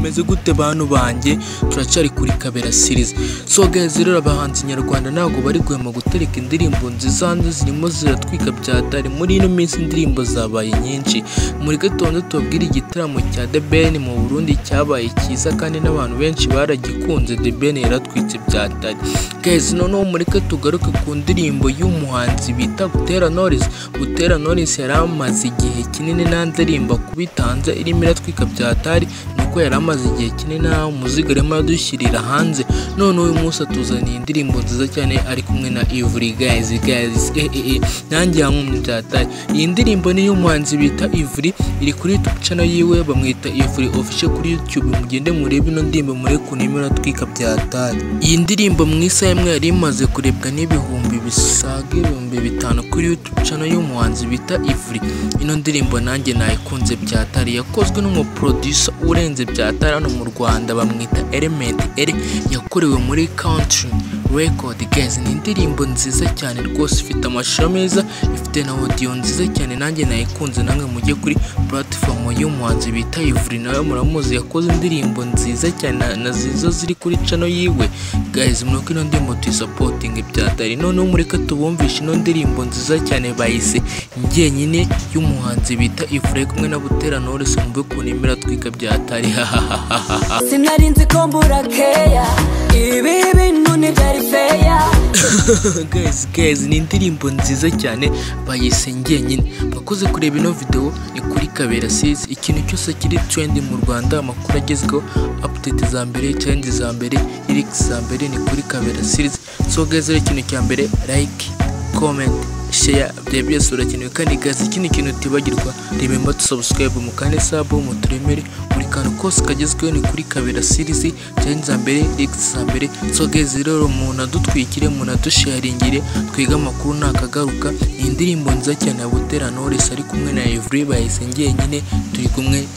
meze gute bantu banjye turacyari kuri kabera series so guys rero abahanzi nyarwanda ntabwo bari guhema gutereka indirimbo nziza hanze zirimo ziratwika byatari muri ino minsi indirimbo zabaye nyinshi muri gatondo tubabwira igitaramo cya The Ben mu Burundi cyabaye cyiza kandi n'abantu benshi baragikunze The Ben yaratwitse byatari guys noneho mureke tugaruke ku ndirimbo y'umuhanzi bita Butera Knowless Butera Knowless yari amaze igihe kinini nta ndirimbo kubitanze irimo iratwika byatari nuko yari amaze igihe kinini nta muziga arimo aradushyirira hanze none uyu munsi atuzaniye indirimbo nziza cyane ari kumwe na Ivuri guys guys eh eh eh nanjye yankumye byatari iyi ndirimbo ni iy'umuhanzi bita Ivuri iri kuri YouTube channel yiwe bamwita Ivuri official kuri YouTube mugende murebe ino ndirimbo mure kunimero iratwika byatari iyi ndirimbo mu isaha imwe yari imaze kurebwa n'ibihumbi bisaga ibihumbi bitanu kuri YouTube channel y'umuhanzi bita Ivuri ino ndirimbo nanjye nayikunze byatari yakozwe n'umuproducer urenze byatari hano mu Rwanda bamwita Element L yakorewe muri Country Record guys ni indirimbo nziza cyane rwose ifite amashusho meza ifite na audio nziza cyane nanjye nayikunze namwe mujye kuri platform y'umuhanzi bita Ivuri nawe muramuzi yakoze indirimbo nziza cyane na- na zizo ziri kuri channel yiwe guys mwibuke ino ndirimbo tuyisapotinge byatari noneho mureke tubumvishe ino ndirimbo nziza cyane bayise njyenyine y'umuhanzi bita Ivure kumwe na Butera Knowless mumve ukuntu imera twika byatari hahahaha sinari nzi ko mbura keya ibi bintu ntibyari feya guys guys ni indirimbo nziza cyane bayise njyenyine mwakoze kureba ino video ni kuri kabera series ikintu cyose kiri trend mu rwanda amakuru agezweho update za mbere challenge za mbere lyrics za mbere ni kuri kabera series so guys rero ikintu cya mbere like comment share byari byose birakenewe kandi guys ikindi kintu utibagirwa remember to subscribe mu kane sub muturemere buri kantu kose kagezweho ni kuri kabera series challenge za mbere lyrics za mbere so guys rero munadutwikire munadusharingire twiga amakuru ntakagaruka ni indirimbo nziza cyane ya Butera Knowless ari kumwe na Evry bahise njyenyine turi kumwe